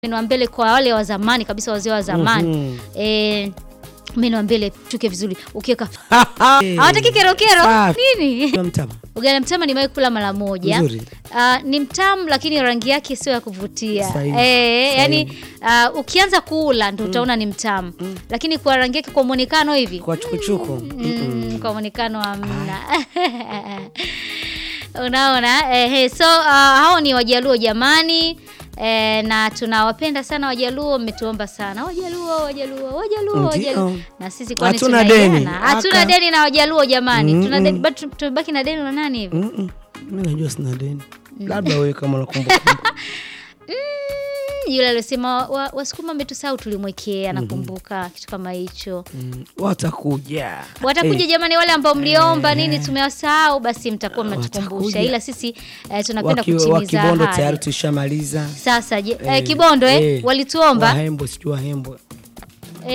meno wa mbele kwa wale wa zamani kabisa, wazee wa zamani Mhm. eh, meno wa mbele tuke vizuri, ukiweka hawataki kerokero Safi. nini. Kula mtama. Ugali mtama nimewahi kula mara moja. Nzuri. Ah, ni mtamu lakini rangi yake sio ya kuvutia. Sahihi. Eh, Sahihi. yani ah, ukianza kula ndio utaona ni mtamu. Lakini kwa rangi yake kwa muonekano hivi Kwa chukuchuku. Mm, kwa muonekano hamna. Unaona eh, so uh, hao ni Wajaluo jamani eh, na tunawapenda sana Wajaluo, mmetuomba sana Wajaluo, Wajaluo, Wajaluo, Ndio. Wajaluo. Na sisi kwani Hatuna deni. tunaiana? Hatuna Aka. deni na Wajaluo jamani, Mm, tuna mm. deni, bado tu- tumebaki na deni na nani hivi? Mm-mm. Mimi najua sina deni. Labda wewe kama unakumbuka. Yule aliyosema wa- Wasukuma wametusahau tulimwekea, nakumbuka kitu kama hicho. Mm, Watakuja. Watakuja Eh, jamani, wale ambao mliomba nini tumewasahau, basi mtakuwa mnatukumbusha, Watakuja. ila sisi eh, tunapenda waki- wa kutimiza Kibondo tayari ahadi. tushamaliza. Sasa je, eh, Eh, Kibondo eh, eh, walituomba Wahembo sijui Wahembo.